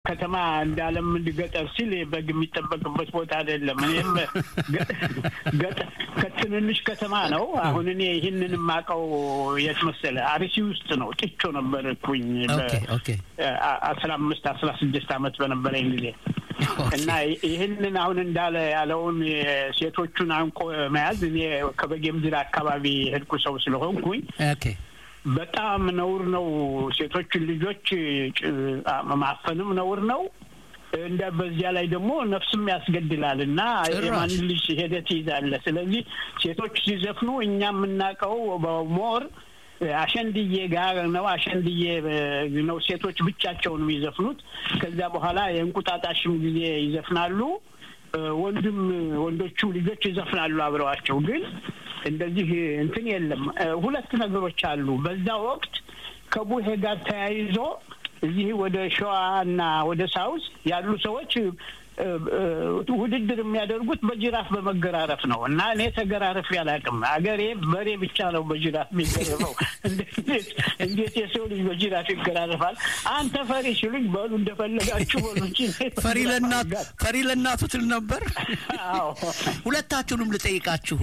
ከተማ እንዳለም ገጠር ሲል በግ የሚጠበቅበት ቦታ አይደለም። እኔም ገጠር ከትንንሽ ከተማ ነው። አሁን እኔ ይህንን የማውቀው የት መሰለህ? አርሲ ውስጥ ነው። ጥቾ ነበርኩኝ አስራ አምስት አስራ ስድስት አመት በነበረኝ ጊዜ እና ይህንን አሁን እንዳለ ያለውን ሴቶቹን አንቆ መያዝ እኔ ከበጌ ምድር አካባቢ ሄድኩ ሰው ስለሆንኩኝ በጣም ነውር ነው። ሴቶችን ልጆች ማፈንም ነውር ነው። እንደ በዚያ ላይ ደግሞ ነፍስም ያስገድላል እና የማን ልጅ ሄደህ ትይዛለህ። ስለዚህ ሴቶች ሲዘፍኑ እኛ የምናውቀው በሞር አሸንድዬ ጋር ነው። አሸንድዬ ነው ሴቶች ብቻቸውን የሚዘፍኑት። ከዚያ በኋላ የእንቁጣጣሽም ጊዜ ይዘፍናሉ። ወንድም ወንዶቹ ልጆች ይዘፍናሉ አብረዋቸው ግን እንደዚህ እንትን የለም። ሁለት ነገሮች አሉ። በዛ ወቅት ከቡሄ ጋር ተያይዞ እዚህ ወደ ሸዋ እና ወደ ሳውስ ያሉ ሰዎች ውድድር የሚያደርጉት በጅራፍ በመገራረፍ ነው እና እኔ ተገራረፍ ያላቅም አገሬ በሬ ብቻ ነው በጅራፍ የሚገረፈው። እንዴት የሰው ልጅ በጅራፍ ይገራረፋል? አንተ ፈሪ ሲሉኝ በሉ እንደፈለጋችሁ በሉ እንጂ ፈሪ ለእናቱ ትል ነበር። ሁለታችሁንም ልጠይቃችሁ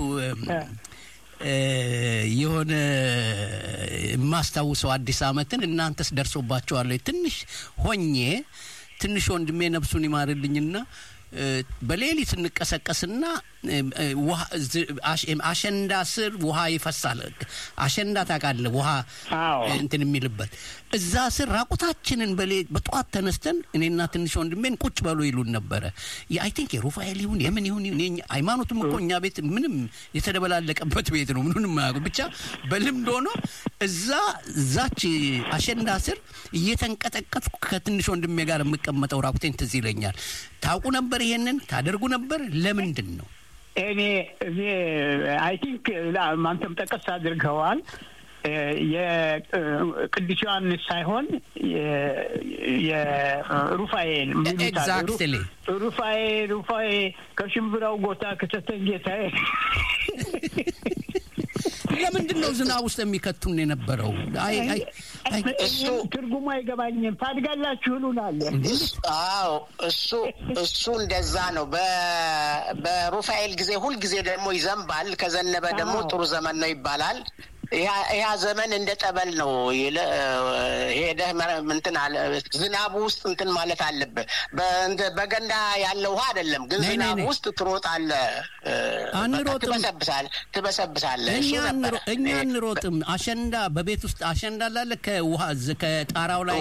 የሆነ የማስታውሰው አዲስ አመትን እናንተስ ደርሶባቸዋለሁ? ትንሽ ሆኜ ትንሽ ወንድሜ ነፍሱን ይማርልኝና በሌሊት እንቀሰቀስና አሸንዳ ስር ውሃ ይፈሳል። አሸንዳ ታውቃለህ? ውሃ እንትን የሚልበት እዛ ስር ራቁታችንን በጠዋት ተነስተን እኔና ትንሽ ወንድሜን ቁጭ በሉ ይሉን ነበረ። አይ ቲንክ የሩፋኤል ይሁን የምን ይሁን ሃይማኖትም እኮ እኛ ቤት ምንም የተደበላለቀበት ቤት ነው። ምኑንም የማያውቁ ብቻ በልምድ ሆኖ እዛ እዛች አሸንዳ ስር እየተንቀጠቀጥኩ ከትንሽ ወንድሜ ጋር የምቀመጠው ራቁቴን ትዝ ይለኛል። ታውቁ ነበር? ይሄንን ታደርጉ ነበር? ለምንድን ነው? እኔ እኔ አይ ቲንክ አንተም ጠቀስ አድርገዋል። የቅዱስ ዮሐንስ ሳይሆን የሩፋኤል ኤግዛክትሊ ሩፋኤ ሩፋኤ ከሽምብራው ጎታ ከተተን ጌታዬ ለምንድን ነው ዝናብ ውስጥ የሚከቱን የነበረው? እሱ ትርጉሙ አይገባኝም። ታድጋላችሁ ይሉናል። አዎ እሱ እሱ እንደዛ ነው። በሩፋኤል ጊዜ ሁልጊዜ ደግሞ ይዘንባል። ከዘነበ ደግሞ ጥሩ ዘመን ነው ይባላል። ያ ዘመን እንደ ጠበል ነው። ሄደህ እንትን አለ ዝናቡ ውስጥ እንትን ማለት አለብህ። በገንዳ ያለ ውሃ አይደለም፣ ግን ዝናቡ ውስጥ ትሮጣለህ፣ ትበሰብሳለህ ትበሰብሳለህ። እኛ እንሮጥም። አሸንዳ በቤት ውስጥ አሸንዳ ላለ ከውሃ ከጣራው ላይ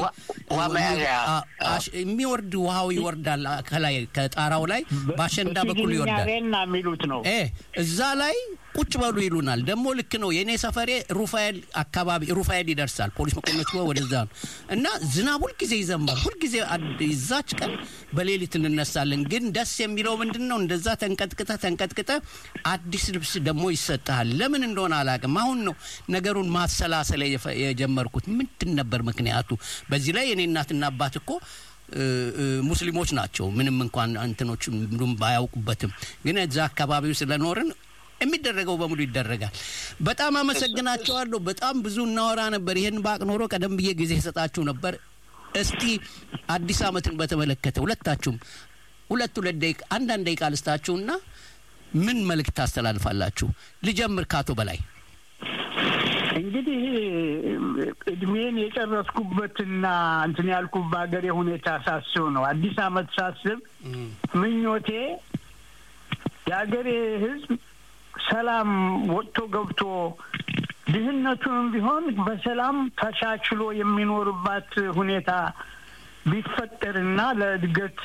የሚወርድ ውሃው ይወርዳል። ከላይ ከጣራው ላይ በአሸንዳ በኩል ይወርዳል። የሚሉት ነው። እዛ ላይ ቁጭ በሉ ይሉናል። ደግሞ ልክ ነው። የእኔ ሰፈሬ ሩፋኤል አካባቢ ሩፋኤል ይደርሳል። ፖሊስ መኮንኖች ወደዛ ነው እና ዝናብ ሁልጊዜ ይዘንባል። ሁልጊዜ ይዛች ቀን በሌሊት እንነሳለን። ግን ደስ የሚለው ምንድን ነው? እንደዛ ተንቀጥቅጠ ተንቀጥቅጠ አዲስ ልብስ ደግሞ ይሰጥሃል። ለምን እንደሆነ አላውቅም። አሁን ነው ነገሩን ማሰላሰል የጀመርኩት። ምንድን ነበር ምክንያቱ? በዚህ ላይ የኔ እናትና አባት እኮ ሙስሊሞች ናቸው። ምንም እንኳን እንትኖች ባያውቁበትም ግን እዛ አካባቢው ስለኖርን የሚደረገው በሙሉ ይደረጋል። በጣም አመሰግናቸዋለሁ። በጣም ብዙ እናወራ ነበር። ይህን ባቅ ኖሮ ቀደም ብዬ ጊዜ ሰጣችሁ ነበር። እስቲ አዲስ ዓመትን በተመለከተ ሁለታችሁም ሁለት ሁለት ደቂቃ አንዳንድ ደቂቃ ልስጣችሁና ምን መልእክት ታስተላልፋላችሁ? ልጀምር ካቶ በላይ። እንግዲህ እድሜን የጨረስኩበትና እንትን ያልኩት በሀገሬ ሁኔታ ሳስብ ነው። አዲስ ዓመት ሳስብ ምኞቴ የሀገሬ ሕዝብ ሰላም ወጥቶ ገብቶ ድህነቱንም ቢሆን በሰላም ተቻችሎ የሚኖርባት ሁኔታ ቢፈጠርና ለእድገት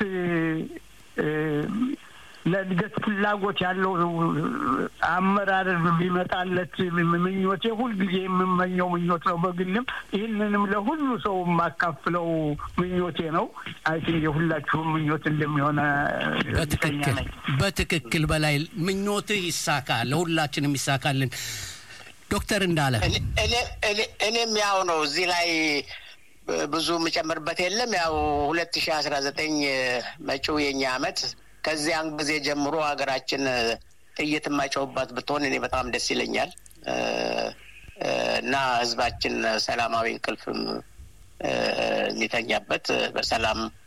ለእድገት ፍላጎት ያለው አመራር ቢመጣለት ምኞቴ ሁልጊዜ የምመኘው ምኞት ነው። በግልም ይህንንም ለሁሉ ሰው የማካፍለው ምኞቴ ነው። አይ ቲንክ የሁላችሁም ምኞት እንደሚሆነ በትክክል በትክክል በላይ ምኞትህ ይሳካ፣ ለሁላችንም ይሳካልን። ዶክተር እንዳለ እኔም ያው ነው እዚህ ላይ ብዙ የምጨምርበት የለም። ያው ሁለት ሺህ አስራ ዘጠኝ መጪው የኛ አመት ከዚያን ጊዜ ጀምሮ ሀገራችን ጥይት የማይጨውባት ብትሆን እኔ በጣም ደስ ይለኛል እና ህዝባችን ሰላማዊ እንቅልፍም የሚተኛበት በሰላም